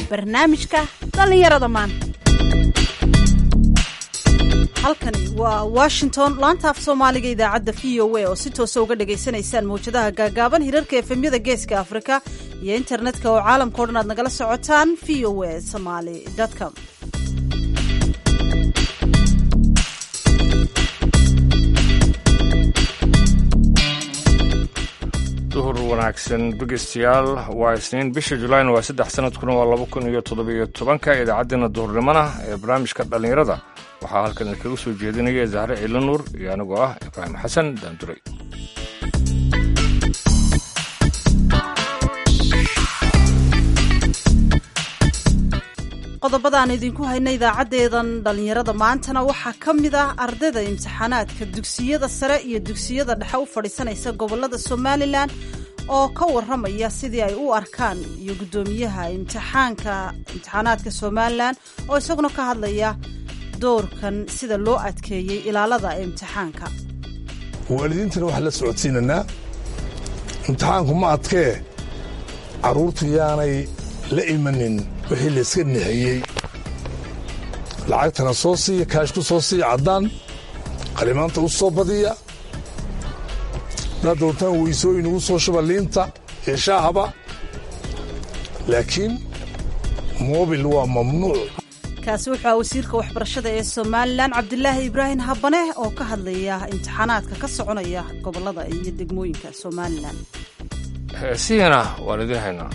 barnaamijka dhallinyarada maanta halkani waa washington laanta af soomaaliga idaacadda v o a oo si toosa uga dhagaysanaysaan mawjadaha gaagaaban hirarka efemyada geeska afrika iyo internetka oo caalamka o dhan aad nagala socotaan v o a somaly com duhur wanaagsan dhegeystayaal waa isniin bisha julayn waa saddex sanadkuna waa laba kun iyo toddobiyo tobanka idaacaddeenna duhurnimona ee barnaamijka dhallinyarada waxaa halkan idinkaga soo jeedinaya zahre ciilo nuur iyo anigoo ah ibraahim xasan daanduray qodobadaan idinku hayna idaacaddeedan dhallinyarada maantana waxaa ka mid ah ardayda imtixaanaadka dugsiyada sare iyo dugsiyada dhexe u fadhiisanaysa gobolada somalilan oo ka warramaya sidii ay u arkaan iyo guddoomiyaha imtixaanka imtixaanaadka somalilan oo isaguna ka hadlaya doorkan sida loo adkeeyey ilaalada imtixaanka waalidiintana waxaa la socodsiinanaa imtixaanku ma adkee carruurtu yaanay la imanin wixii layska nixiyey lacagtana soo siiya kaashku soo siiya caddaan qalimaanta u soo badiya haddaad doontaan weysooyin ugu soo shuba liinta iyo shaahaba laakiin moobil waa mamnuuc kaasi wuxuu ah wasiirka waxbarashada ee somalilan cabdilaahi ibraahim habane oo ka hadlaya imtixaanaadka ka soconaya gobolada iyo degmooyinka somalilan heesihiina waan idiin haynaa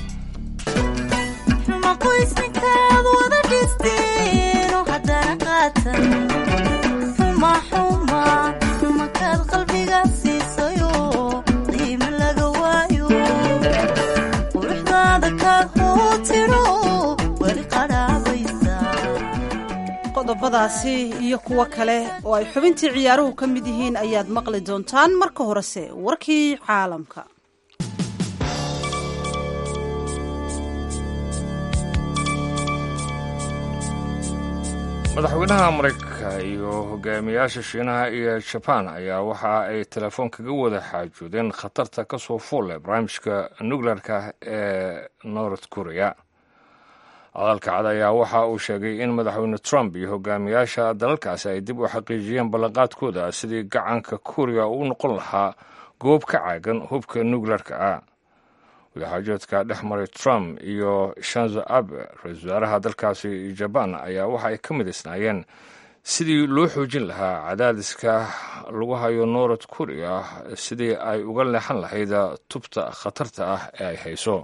qoysninkaad wada dhisteen haddana qaatan xumaxuma xumakaad qalbiga siisayo qiimo laga waayo quruxdaada kaad hoo tiro weli qadhaabaysa qodobadaasi iyo kuwo kale oo ay xubintii ciyaaruhu ka mid yihiin ayaad maqli doontaan marka horese warkii caalamka madaxweynaha maraykanka iyo hogaamiyaasha shiinaha iyo jabaan ayaa waxa ay telefoon kaga wada xaajoodeen khatarta ka soo fuulle barnaamijka nukleerka ee north korea hadalka cad ayaa waxa uu sheegay in madaxweyne trump iyo hogaamiyaasha dalalkaasi ay dib u xaqiijiyeen ballanqaadkooda sidii gacanka korea uu noqon lahaa goob ka caagan hubka nukleerka ah wadaxaajoodka dhex maray trump iyo shanzo abe ra-isul wasaaraha dalkaasi jabaan ayaa waxa ay ka midaysnaayeen sidii loo xoojin lahaa cadaadiska lagu hayo north korea sidii ay uga leexan lahayd tubta khatarta ah ee ay hayso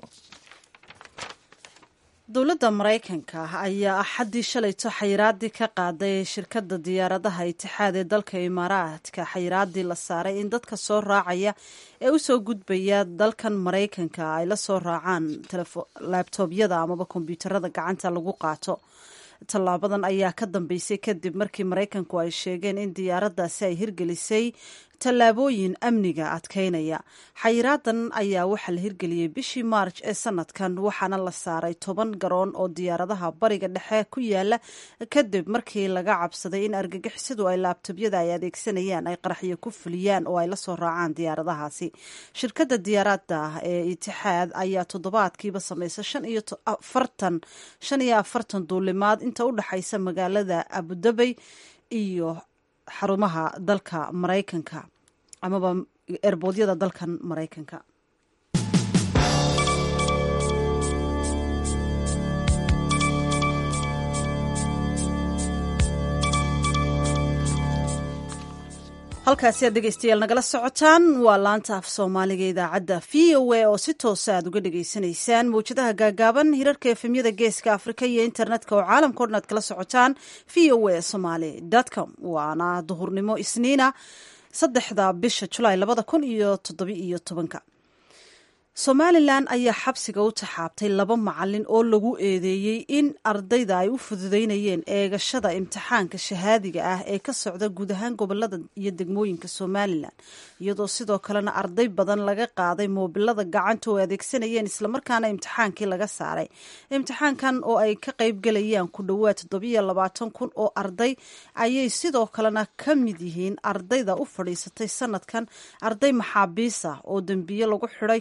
dowladda maraykanka ayaa axaddii shalayto xayiraadii ka qaaday shirkadda diyaaradaha itixaad ee dalka imaaraadka xayiraadii la saaray in dadka soo raacaya ee usoo gudbaya dalkan maraykanka ay la soo raacaan laabtoobyada amaba kombyuutarada gacanta lagu qaato tallaabadan ayaa ka dambeysay kadib markii maraykanku ay sheegeen in diyaaraddaasi ay hirgelisay tallaabooyin amniga adkeynaya xayiraadan ayaa waxaa la hirgeliyey bishii maarj ee sanadkan waxaana la saaray toban garoon oo diyaaradaha bariga dhexe ku yaala kadib markii laga cabsaday in argagixisadu ay laabtobyada ay adeegsanayaan ay qaraxyo ku fuliyaan oo ay la soo raacaan diyaaradahaasi shirkadda diyaarada ee itixaad ayaa toddobaadkiiba samaysa shan iyo afartan shan iyo afartan duulimaad inta u dhexaysa magaalada abudabey iyo xarumaha dalka maraykanka amaba erboodyada dalkan maraykanka halkaasi aad dhegeystayaal nagala socotaan waa laanta af soomaaliga idaacadda v o a oo si toosa aad uga dhegeysanaysaan mawjadaha gaagaaban hirarka efemyada geeska afrika iyo internetka oo caalamka o dhan aad kala socotaan v o a somaly com waana duhurnimo isniina saddexda bisha julaay labada kun iyo toddobi iyo tobanka somalilan ayaa xabsiga u taxaabtay laba macalin oo lagu eedeeyey in ardayda ay u fududeynayeen eegashada imtixaanka shahaadiga ah ee ka socda guud ahaan gobolada iyo degmooyinka somalilan iyadoo sidoo kalena arday badan laga qaaday moobilada gacanta oo adeegsanayeen islamarkaana imtixaankii laga saaray imtixaankan oo ay ka qaybgalayaan ku dhowaad toddobiyo labaatan kun oo arday ayay sidoo kalena ka mid yihiin ardayda u fadhiisatay sanadkan arday maxaabiis ah oo dembiye lagu xidhay kadibna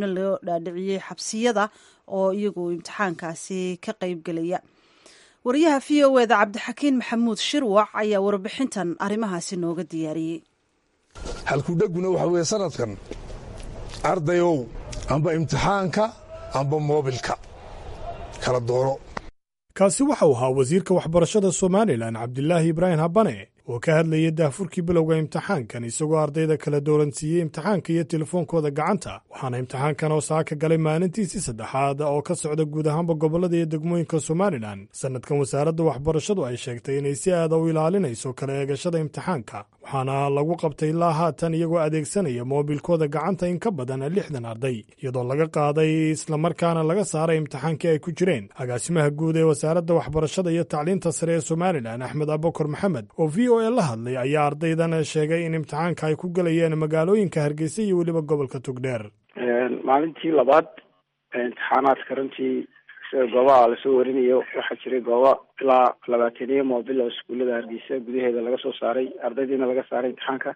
loo dhaadhiciyey xabsiyada oo iyagu imtixaankaasi ka qeybgelaya wariyaha v o eda cabdixakiin maxamuud shirwac ayaa warbixintan arrimahaasi nooga diyaariyey halkudheguna waxa weeye sanadkan ardayow amba imtixaanka amba moobilka kala dooro kaasi waxau ahaa wasiirka waxbarashada somalilan cabdilaahi ibraahim habane oo ka hadlayay daahfurkii bilowga imtixaankan isagoo ardayda kala dooransiiyey imtixaanka iyo telefoonkooda gacanta waxaana imtixaankan oo saaka galay maalintiisii saddexaad oo ka socda guud ahaanba gobollada iyo degmooyinka somalilan sannadkan wasaaradda waxbarashadu ay sheegtay inay si aada u ilaalinayso kala eegashada imtixaanka waxaana lagu qabtay ilaa haatan iyagoo adeegsanaya moobilkooda gacanta in ka badan lixdan arday iyadoo laga qaaday islamarkaana laga saaray imtixaankii ay ku jireen agaasimaha guud ee wasaaradda waxbarashada iyo tacliinta sare ee somalilan axmed abukar maxamed oo v o e la hadlay ayaa ardaydan sheegay in imtixaanka ay ku gelayeen magaalooyinka hargeysa iyo weliba gobolka tugdheer maalintii labaad imtixaanaadka runtii sida goobaha lasoo warinayo waxaa jiray goobo ilaa labaataniyo moobil oo iskuullada hargeysa gudaheeda laga soo saaray ardaydiina laga saaray imtixaanka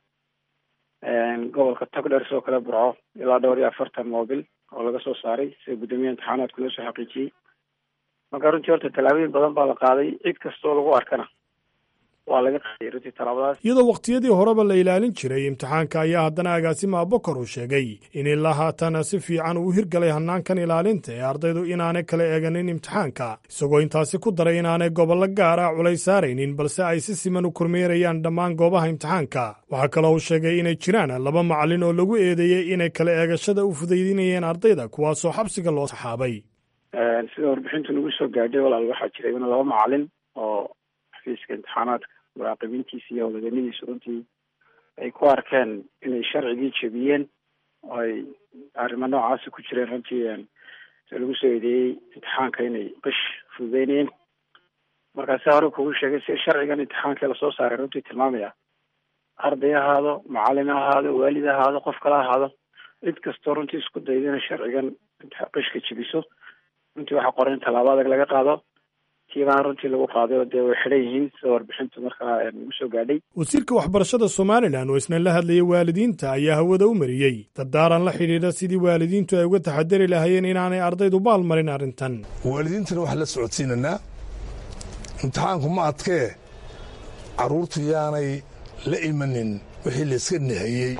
gobolka togdheer sidoo kale burco ilaa dhowr iyo afartan moobil oo laga soo saaray sida guddoomiyaha imtixaanaadku loo soo xaqiijiyey marka runtii horta tallaabooyin badan baa la qaaday cid kastoo lagu arkana waa laga qaaday runtii tallaabadaas iyadoo wakhtiyadii horeba la ilaalin jiray imtixaanka ayaa haddana agaasima abukar uu sheegay in ilaa haatan si fiican uu hirgalay hanaankan ilaalinta ee ardaydu inaanay kala eeganin imtixaanka isagoo intaasi ku daray inaanay gobollo gaar ah culays saaraynin balse ay si siman u kormeerayaan dhammaan goobaha imtixaanka waxaa kaloo uu sheegay inay jiraan laba macallin oo lagu eedeeyey inay kala eegashada u fudaydinayeen ardayda kuwaasoo xabsiga loo saxaabay sida warbixintu nagu soo gaadhay walaal waxaa jiray in laba macallin oo xafiiska imtixaanaadka muraaqibiintiisa iyo howlwadanidiisu runtii ay ku arkeen inay sharcigii jebiyeen oo ay arrimo noocaasi ku jireen runtii se lagu soo eedeeyey imtixaanka inay qish fududeynayeen markaasi hore kugu sheegay si sharcigan imtixaanka lasoo saaray runtii tilmaamaya arday ahaado macallin ha ahaado waalid ha ahaado qof kala ahaado cid kastoo runtii isku dayda inay sharcigan qishka jebiso runtii waxaa qoran in tallaabo adag laga qaado tiibaan runtii lagu qaaday oo dee way xidhan yihiin sida warbixintu markaa nagu soo gaadhay wasiirka waxbarashada somalilan oo isna la hadlayay waalidiinta ayaa hawada u mariyey dardaaran la xidhiidha sidii waalidiintu ay uga taxadari lahaayeen inaanay ardaydu baal marin arrintan waalidiintana waxaan la socodsiinanaa imtixaanku ma adkee carruurtu yaanay la imanin wixii layska nahayey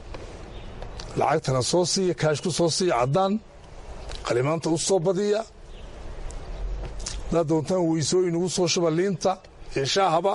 lacagtana soo siiya kaashku soo siiya caddaan qalimaanta u soo badiya haddaad doontaan weysooyin ugu soo shuba liinta iyo shaahaba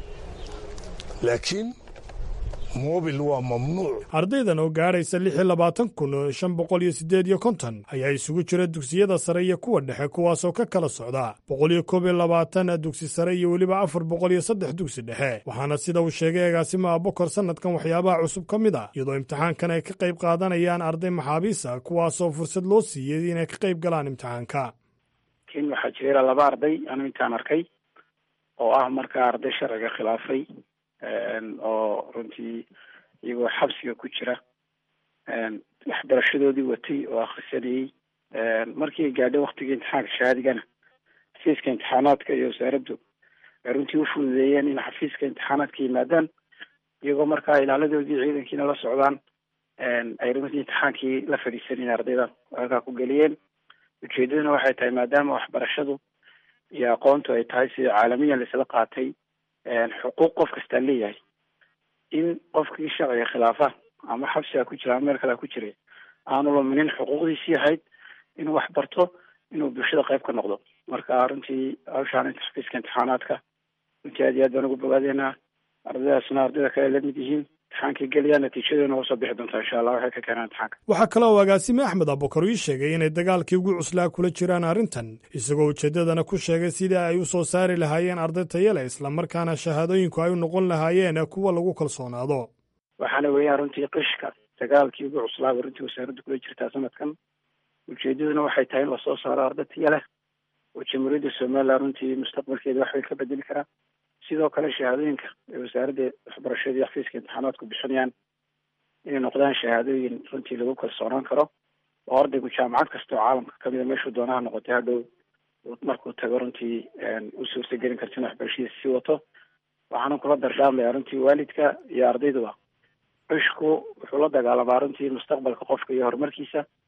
laakiin moobil waa mamnuuc ardaydan oo gaadhaysa lix iyo labaatan kun shan boqol iyo siddeed iyo konton ayaa isugu jira dugsiyada sare iyo kuwa dhexe kuwaasoo ka kala socda boqol iyo koob iyo labaatan dugsi sare iyo weliba afar boqol iyo saddex dugsi dhexe waxaana sida uu sheegay agaasima abukar sannadkan waxyaabaha cusub ka mid ah iyadoo imtixaankan ay ka qayb qaadanayaan arday maxaabiisa kuwaasoo fursad loo siiyey inay ka qayb galaan imtixaanka laakiin waxaa jira laba arday anu intaan arkay oo ah markaa arday sharciga khilaafay oo runtii iyagoo xabsiga ku jira waxbarashadoodii watay oo akhrisanayey markii ay gaadhay waktigii imtixaanka shahaadigana xafiiska imtixaanaadka iyo wasaaraddu ay runtii u fududeeyeen in xafiiska imtixaanaadka yimaadaan iyagoo markaa ilaaladoodii ciidankiina la socdaan ay runtii imtixaankii la fadhiisanayeen ardayda halkaa ku geliyeen ujeedaduna waxay tahay maadaama waxbarashadu iyo aqoontu ay tahay sida caalamiyan laisla qaatay xuquuq qof kastaa leeyahay in qofkii sharciga khilaafa ama xabsiga ku jira ama meel kalea ku jiray aanu luminin xuquuqdiisii ahayd inuu wax barto inuu bulshada qayb ka noqdo marka runtii hawshaan xafiiska imtixaanaadka runtii aad iyo aad baan ugu bogaadeynaa ardaydaasna ardayda kale lamid yihiin imtixaankay geliyaan natiijadoona usoo bixi doontaa insha allah waxay ka keenaan imtixaanka waxaa kale oo agaasime axmed abukar ii sheegay inay dagaalkii ugu cuslaa kula jiraan arrintan isagoo ujeeddadana ku sheegay sidii ay u soo saari lahaayeen arday tayale islamarkaana shahaadooyinku ay u noqon lahaayeen kuwa lagu kalsoonaado waxaana weeyaan runtii qishka dagaalkii ugu cuslaaba runtii wasaaradda kula jirtaa sanadkan ujeedaduna waxay tahay in lasoo saaro arday taya leh oo jamhuuriyadda somalilan runtii mustaqbalkeeda wax way ka bedeli karaa sidoo kale shahaadooyinka ay wasaaradda waxbarashada iyo xafiiska imtixaanaadku bixinayaan inay noqdaan shahaadooyin runtii lagu kalsoonaan karo oo ardaygu jaamacad kasta oo caalamka kamida meeshuu doonaha noqotay hadhow markuu tago runtii u suurtagelin karta in waxbarashadiisa sii wato waxaana kula dardaarmaya runtii waalidka iyo ardayduba cishku wuxuu la dagaalamaa runtii mustaqbalka qofka iyo horumarkiisa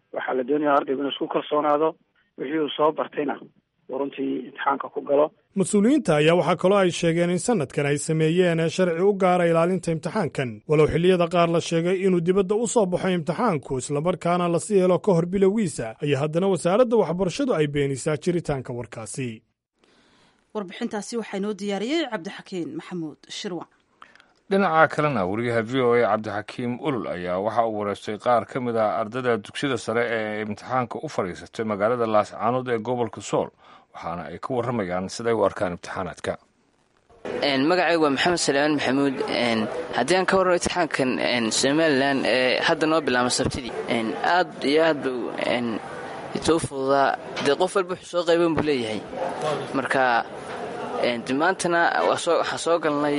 waxaa la doonaya ardaygu inuu isku kalsoonaado wixii uu soo bartayna uu runtii imtixaanka ku galo mas-uuliyiinta ayaa waxaa kaloo ay sheegeen in sanadkan ay sameeyeen sharci u gaara ilaalinta imtixaankan walow xilliyada qaar la sheegay inuu dibadda u soo baxo imtixaanku islamarkaana lasii helo ka hor bilowgiisa ayaa haddana wasaaradda waxbarashadu ay beenisaa jiritaanka warkaasi warbixintaasi waxaa inoo diyaariyey cabdixakiin maxamuud shirwac dhinaca kalena wariyaha v o a cabdixakiim ulul ayaa waxa uu wareystay qaar ka mid ah ardada dugsiyada sare ee imtixaanka u fadhiisatay magaalada laascaanood ee gobolka sool waxaana ay ka warramayaan siday u arkaan imtixaanaadka magacaygu waa maxamed salaamaan maxamuud haddii aan ka warramo imtixaankan somalilan ee hadda noo bilaama sabtidii aad iyo aad buu ituu fududaa dee qof walba wuxuu soo qayban buu leeyahay marka maantana waxaa soo galnay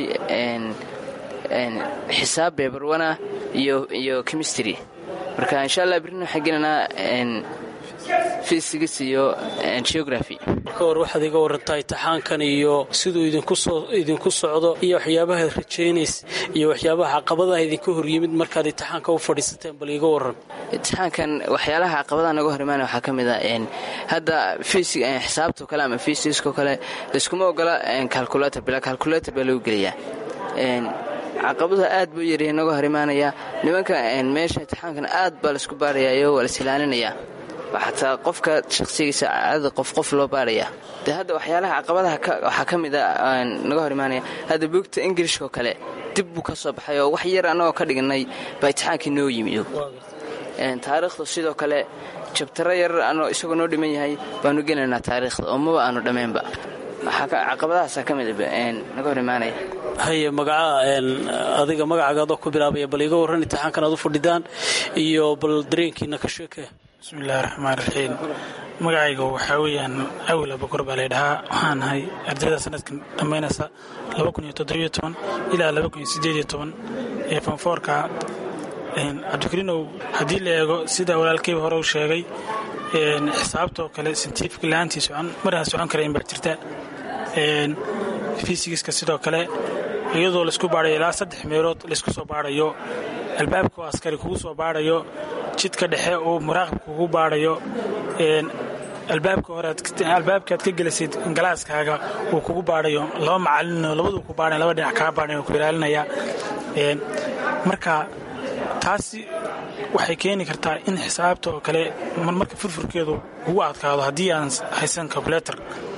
xisaab beebarwana iyo chemistry marka insha allah birina waxaan gelinaa fysics iyo geography marka hore waxaad iga warantaa imtixaankan iyo siduu idinku socdo iyo waxyaabaha rajaynays iyo waxyaabaha caqabadaha idinka horyimid markaad imtixaanka u fadhiisateen bal iga waran imtixaankan waxyaalaha caqabadaha naga hor imaana waxaa ka mid a hadda xisaabtao kale ama fysicsoo kale layskuma ogola calculator bila calculator baa lagu gelayaa caqabaduha aad buu yaryahay naga hor imaanaya nimanka meesha imtixaankan aad baa laisku baarayayo waa lais ilaalinayaa xataa qofka shaqsigiisa caadada qof qof loo baaraya de hadda waxyaalaha caqabadaha waxaa ka mid a naga hor imaanaya hadda buugta ingilishkao kale dib buu ka soo baxay oo wax yar annagoo ka dhiganay baa imtixaankii noo yimido taariikhda sidoo kale jabtaro yar isagoo noo dhiman yahay baanu gelaynaa taariikhda oo maba aanu dhammaynba caqabadahaasaa ka mid naga hor imaanaya haye magaca adiga magacagaadoo ku bilaabaya bal iga warran imtixaankan aad u fadhidaan iyo bal dareenkiina ka sheekee bismillahi raxmaan raxiim magacayga waxaa weeyaan awil abakor baa laydhahaa waxaan ahay ardayda sanadkan dhammaynaysa ilaa ee fanfoorka cabdikariinow haddii la eego sida walaalkeyba hore u sheegay xisaabtoo kale sintiifika la-aantii maraan socon karayn baa jirta fisigiska sidoo kale iyadoo laisku baadhayo ilaa saddex meelood laysku soo baadhayo albaabka oo askari kugu soo baadhayo jidka dhexe uu muraaqib kugu baadhayo albaabka hore albaabka aad ka gelasid galaaskaaga uu kugu baadhayo laba macalino labaduu ku baadhay laba dhinac kaa baadhay oo ku ilaalinaya marka taasi waxay keeni kartaa in xisaabta oo kale marmarka furfurkeedu ugu adkaado haddii aan haysan calculator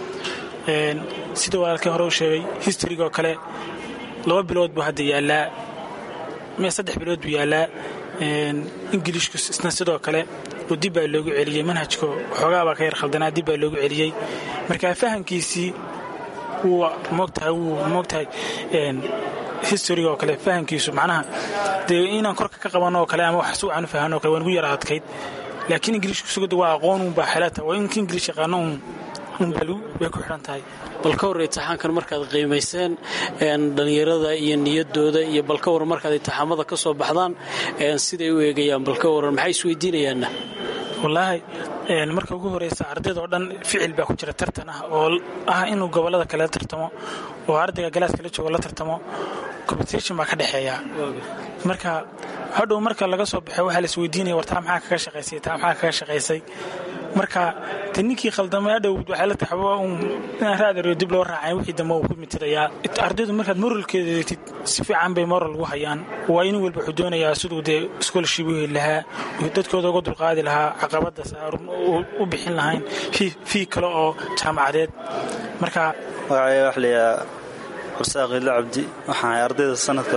sida walaalkii hore u sheegay historygaoo kale laba bilood buu hadda yaallaa me saddex bilood buu yaallaa ingilishku isna sidoo kale oo dib baa loogu celiyey manhajka waxoogaabaa ka yar khaldanaa dib baa loogu celiyey marka fahamkiisii wuu moogtahay wuu moogtahay historyga oo kale fahamkiisu macnaha dee inaan korka ka qabanno oo kale ama wax si wacan u fahanno o kale waa nugu yara adkayd laakiin ingilishku sugada waa aqoon unbaa xelata waa inka ingilish yaqaano un unbay ku xidhan tahay bal ka war imtixaankan markaad qiimayseen dhallinyarada iyo niyadooda iyo bal ka war markaad imtixaamada ka soo baxdaan siday u eegayaan bal ka waran maxay isweydiinayaanna wallaahi marka ugu horeysa ardayda oo dhan ficil baa ku jira tartan ah oo ah inuu gobollada kale tartamo oo ardayga galaaska la joogo la tartamo competition baa ka dhexeeya marka hadhow marka laga soo baxo waxaa la isweydiinaya war taa maxaa kaga shaqaysay taa maxaa kaga shaqaysay marka de ninkii khaldamay adhow waxay la taxaba un inaan raadariyo dib loo raacay wixii dambe uu ku mitirayaa ardaydu markaad moralkeeda eegtid si fiican bay moral ugu hayaan waa in walba wuxuu doonayaa siduu dee scholarship u heli lahaa dadkooda uga dulqaadi lahaa caqabadaas u bixin lahayn fii kale oo jaamacadeed marka magacaya wax layaa xursaaq ila cabdi waxaan ahay ardayda sanadka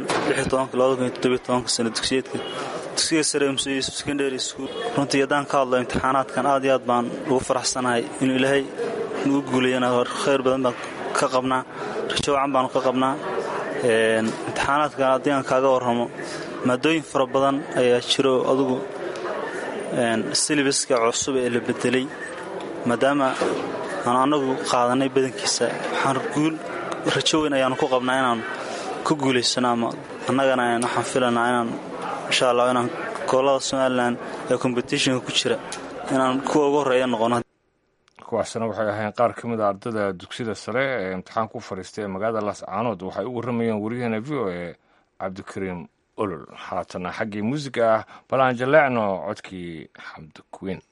sano dugsiyeedka dugsiga sare muse yuusuf secondary school runtii haddaan ka hadlo imtixaanaadkan aad iyo aad baan ugu faraxsanahay inuu ilaahay nugu guulayana khayr badan baan ka qabnaa rajo wacan baanu ka qabnaa imtixaanaadkan haddii aan kaaga warramo maadooyin fara badan ayaa jiro adugu silibaska cusub ee la bedelay maadaama aan annagu qaadanay badankiisa waxaan guul rajo weyn ayaanu ku qabnaa inaan ku guulaysano ama annagana waxaan filanaa inaan insha allah inaan gobolada somalilan ee competitionka ku jira inaan kuwa ugu horreeya noqono kuwaasna waxay ahayn qaar ka mid a ardada dugsiyada sare ee imtixaanka u fadhiistay ee magaalada laascaanood waxay u warramayeen waryaheena v o e cabdikariim olol haatana xaggii muusiga ah bal aan jaleecno codkii xamdi kuweyn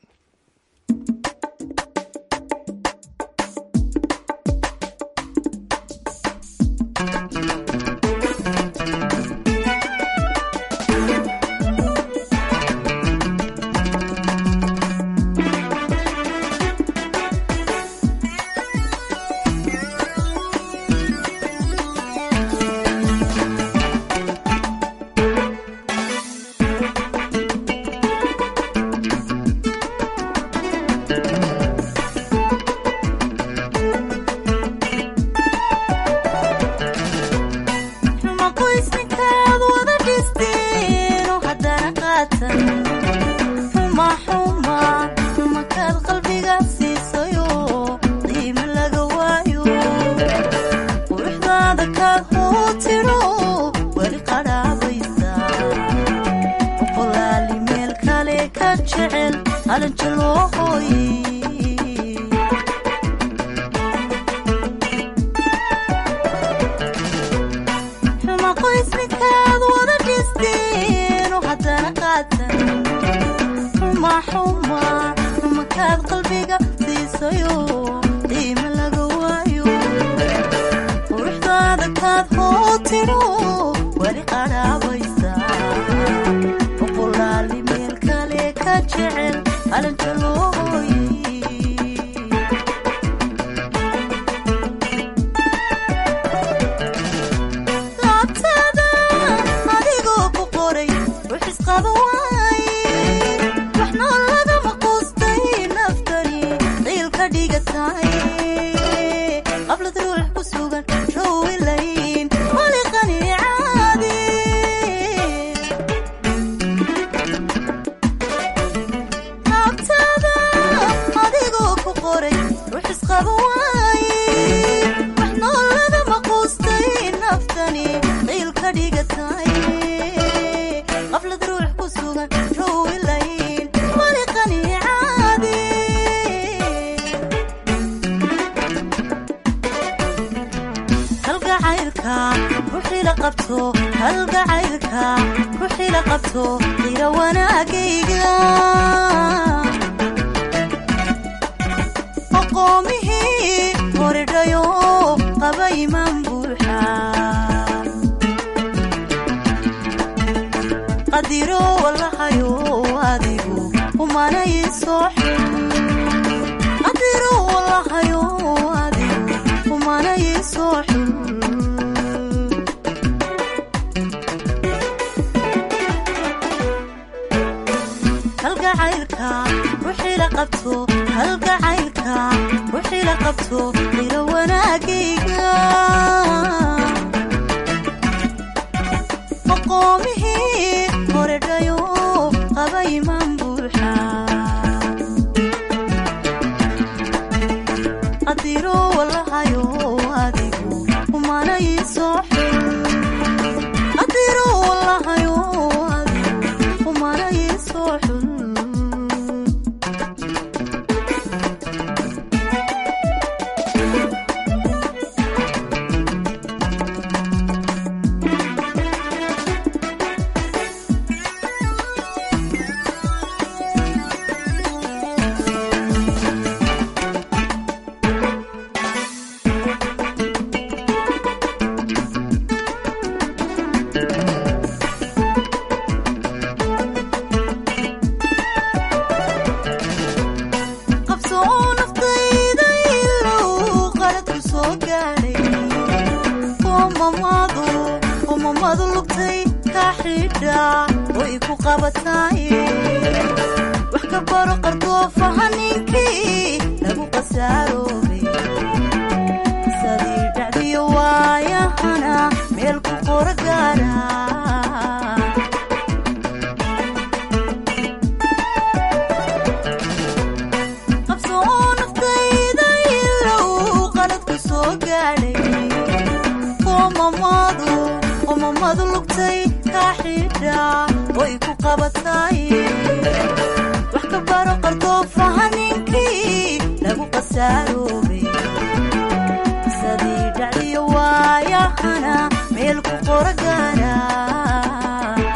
sadii dhacdiyo waayahana meel ku qora gaara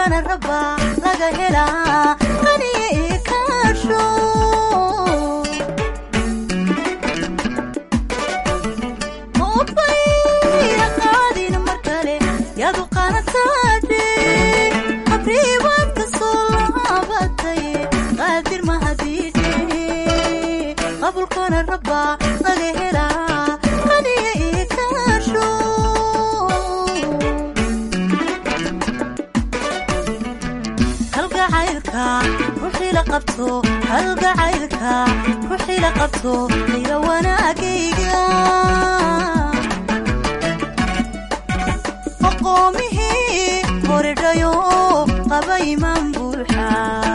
qabulkana raba laga helaa qaniya ii kaasho maubayna qaadin mar kale yadu qaanataadhe qabriibaad ka soo laabatay qaadir mahadiidhe qabulkana raba laga helaa qaniya ii kaasho halgacaylka ruuxii la qabto halgacaylka ruuxii la qabto ila wanaagayga aqoomihii horidhayo qaba imaan buuxa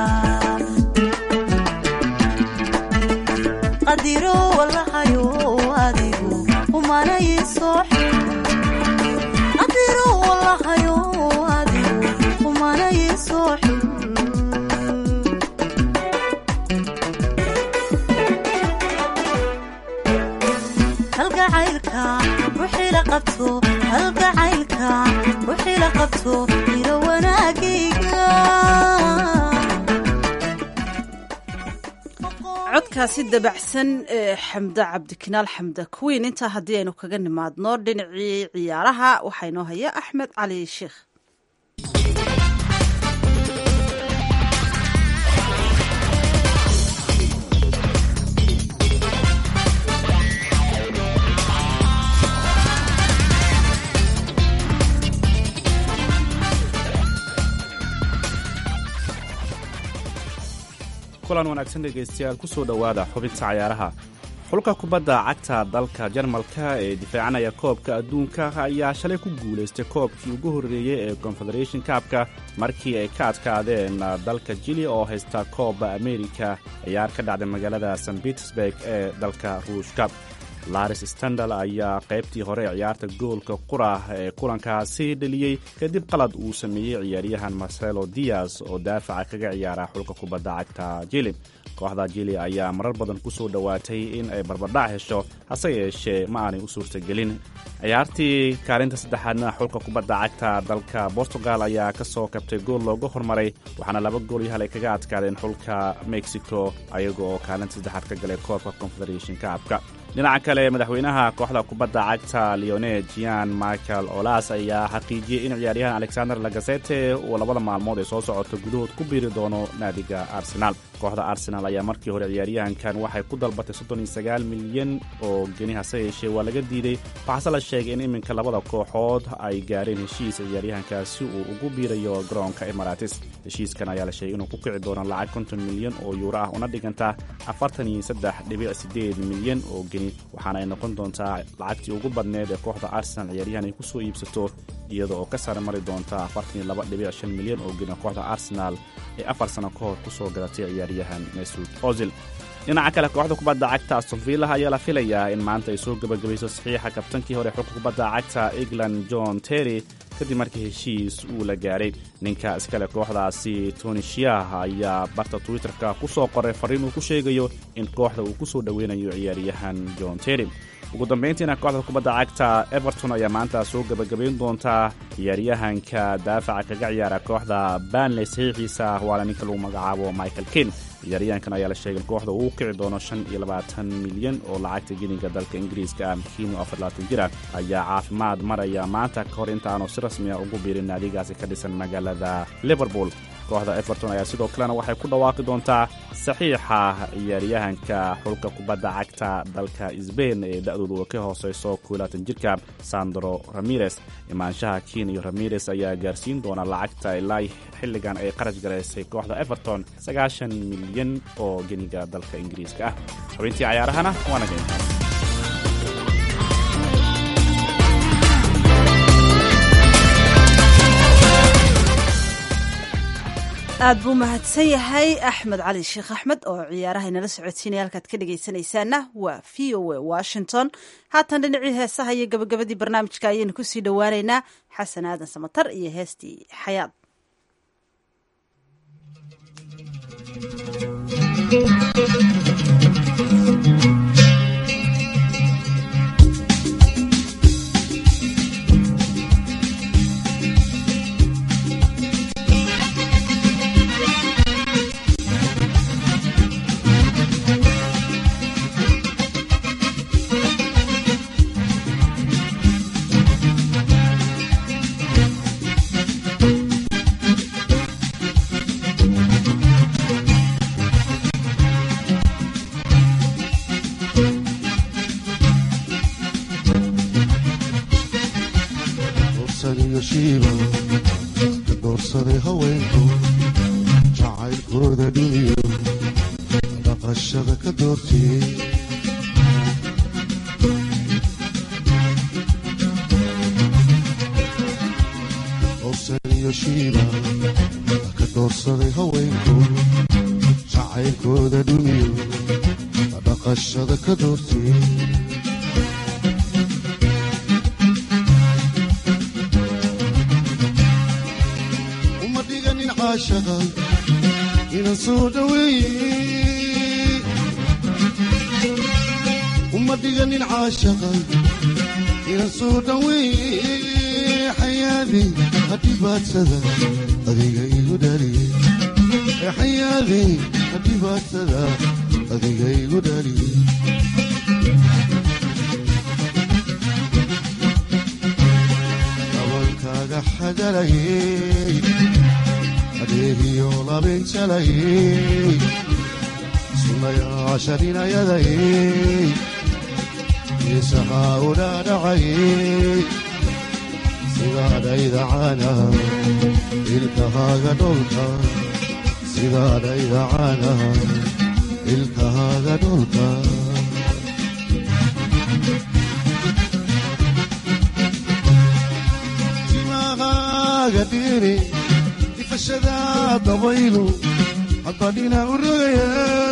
qadiro walahayo adigu umanay soo qadiro walahayo adigu umanay soo halgacaylka ruuxii la qabto halgacaylka ruuxii la qabto ilo wanaagayga codkaasi dabacsan ee xamda cabdikinaal xamda kuwiin intaa haddii aynu kaga nimaadno dhinacii ciyaaraha waxaa inoo haya axmed cali sheikh kulan wanaagsan dhegaystayaal ku soo dhowaada xubinta cayaaraha xulka kubadda cagta dalka jarmalka ee difaacanaya koobka adduunka ayaa shalay ku guulaystay koobkii ugu horreeyey ee confederation kaabka markii ay ka adkaadeen dalka jili oo haysta koobba amerika ciyaar ka dhacday magaalada st petersburg ee dalka ruushka laris standal ayaa qaybtii hore ciyaarta goolka qurah ee kulankaasi dheliyey kadib qalad uu sameeyey ciyaaryahan marcelo dias oo daafaca kaga ciyaara xulka kubadda cagta jili kooxda jili ayaa marar badan ku soo dhowaatay in ay barbardhac hesho hase yeeshee ma aanay u suurtagelin ciyaartii kaalinta saddexaadna xulka kubadda cagta dalka bortugal ayaa ka soo kabtay gool looga hormaray waxaana laba gool iyo hal ay kaga adkaadeen xulka mexico ayaga oo kaalinta saddexaad ka galay koobka confederation kaabka dhinaca kale madaxweynaha kooxda kubadda cagta leoned jian michael olas ayaa xaqiijiyey in ciyaaryahan alexander lagasete uu labada maalmood ee soo socota gudahood ku biiri doono naadiga arsenaal kooxda arsenal ayaa markii hore ciyaaryahankan waxay ku dalbatay milyan oo geni hase yeeshee waa laga diiday waxaase la sheegay in iminka labada kooxood ay gaareen heshiis ciyaaryahankaasi uu ugu biirayo garoonka emaratis heshiiskan ayaa la sheegay inuu ku kici doono lacag konton milyan oo yuuro ah una dhiganta afartan iyo saddex dhibic sideed milyan oo geni waxaana ay noqon doontaa lacagtii ugu badneed ee kooxda arsenal ciyaaryahan ay ku soo iibsato iyada oo ka sare mari doonta afartan iyo laba dhibic shan milyan oo geni kooxda arsenal ee afar sano ka hor ku soo gadatay ciyaaryahan mesud ozil dhinaca kale kooxda kubadda cagta astonvilla ayaa la filayaa in maanta ay soo gebagabayso saxiixa kabtankii hore xulka kubadda cagta england john terry kadib markii heshiis uu la gaaray ninka iskale kooxdaasi tony shiah ayaa barta twitterka ku soo qoray farriin uu ku sheegayo in kooxda uu ku soo dhoweynayo ciyaaryahan john terry ugu dambayntiina kooxda kubadda cagta everton ayaa maanta soo gebagabayn doontaa ciyaaryahanka daafaca kaga ciyaara kooxda banley saxiixiisa waana ninka lagu magacaabo michael kin ciyaaryahankan ayaa la sheegay in kooxda uu kici doono shan iyo labaatan milyan oo lacagta geniga dalka ingiriiska ah kiino afar labaatan jir ah ayaa caafimaad maraya maanta ka hor intaanu si rasmi ah ugu biirin naadigaasi ka dhisan magaalada liverpool kooxda everton ayaa sidoo kalena waxay ku dhawaaqi doontaa saxiixa ciyaaryahanka xulka kubadda cagta dalka sbain ee da-doodu ka hooseyso kuulaatan jirka sandro ramirez imaanshaha kiin iyo ramirez ayaa gaarsiin doona lacagta ilaa xilligan ay qarash garaysay kooxda everton sagaashan milyan oo geniga dalka ingiriiska ah xubintii cayaarahana waana geyntaa aad buu mahadsan yahay axmed cali sheekh axmed oo ciyaaraha inala socodsiinaya halkaad ka dhegaysanaysaana waa v o a washington haatan dhinacii heesaha iyo gabagabadii barnaamijka ayaynu kusii dhowaaneynaa xasan aadan samatar iyo heestii xayaad doorsan iyo shiiba ka doorsaday haweenku jacaylkooda dhiniyo dhaqashada ka doortiyey doorsan iyo shiiba ka doorsaday haweenku jacaylkooda dhiniyo dhaqashada ka doortiyey uma dhiganin caashaqa inaan soo dhaweeye uma dhiganin caashaqa inaan soo dhaweeye xayaadi hadhibaadsada adiga igu dhaliye xayaadi hadhibaadsada adiga igu dhaliye dabankaaga xadalayey adeegiyo labinjalayey sunayaasharinayadayey isahaa udhaadhacayey sidaadhaydacana ilkahaaga dholka sidaadhaydacana ilkahaaga dholka timahaaga dhiri ifashada dabaylu haddadhina u rogaya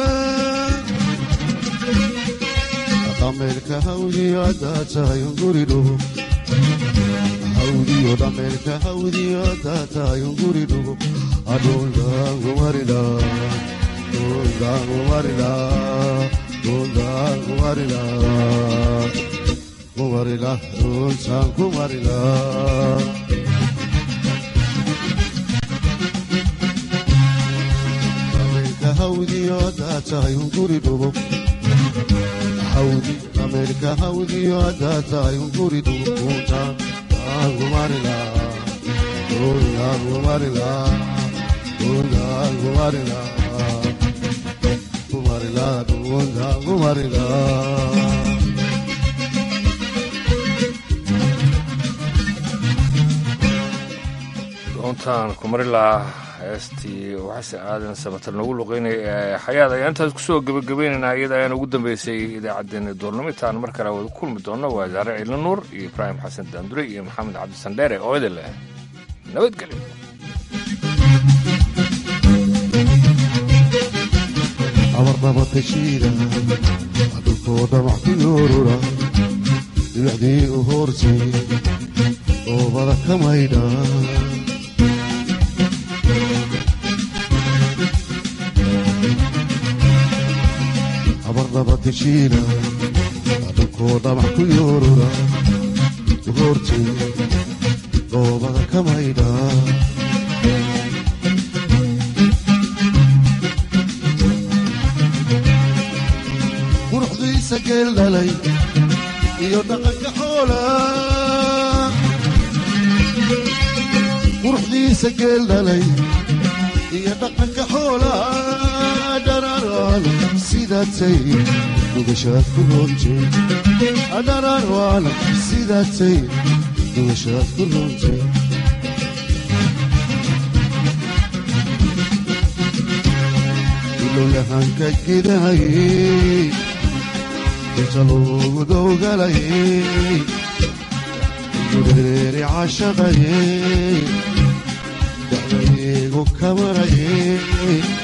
dhameelka hawdiyo haddaa tahay unguridhugo hawdiyo dhameelka hawdiyo haddaa tahay unguridhugo adhundaangumarila dhundaangumarila dhundaangumarila kumarila dhuntaan kumarila hawdiyo haddaa tahay unguri dhugo hawdi ameerika hawdiyo haddaa tahay unguri dhugo kuntaan aangumarila kundaangumarila kundaangumarila kumarila kundaangumarila doontaan kumarilaa heestii waxase aadan samatar noogu luqeynaya ee xayaad ayaan intaas kusoo gebagabaynaynaa iyada ayaan ugu dambeysay idaacaddeenna doornimo intaan mar kale wada kulmi doonno waa zaare ciilo nuur iyo ibraahim xasan daandure iyo maxamed cabdisandheere oo idin leh nabadgelyo abarnabatashiida dhulkoo dhamac ku yoorura dhibacdii u hoortay oobada ka maydha abarnabatashiida dhulkoo dhamac ku yoorura u hoortay oobada ka maydha quruxdiisa geel dhalay iyo dhaqanka xoola quruxdiisa geel dhalay iyo dhaqanka xoola dhararaan sidaatay dhugashaad ku roontay dhararaan sidaatay dhugashaad ku roontay ilowyahanka gidahayey inta loogu dowgalayey gureeri cashaqayey dacdaygu kamarayey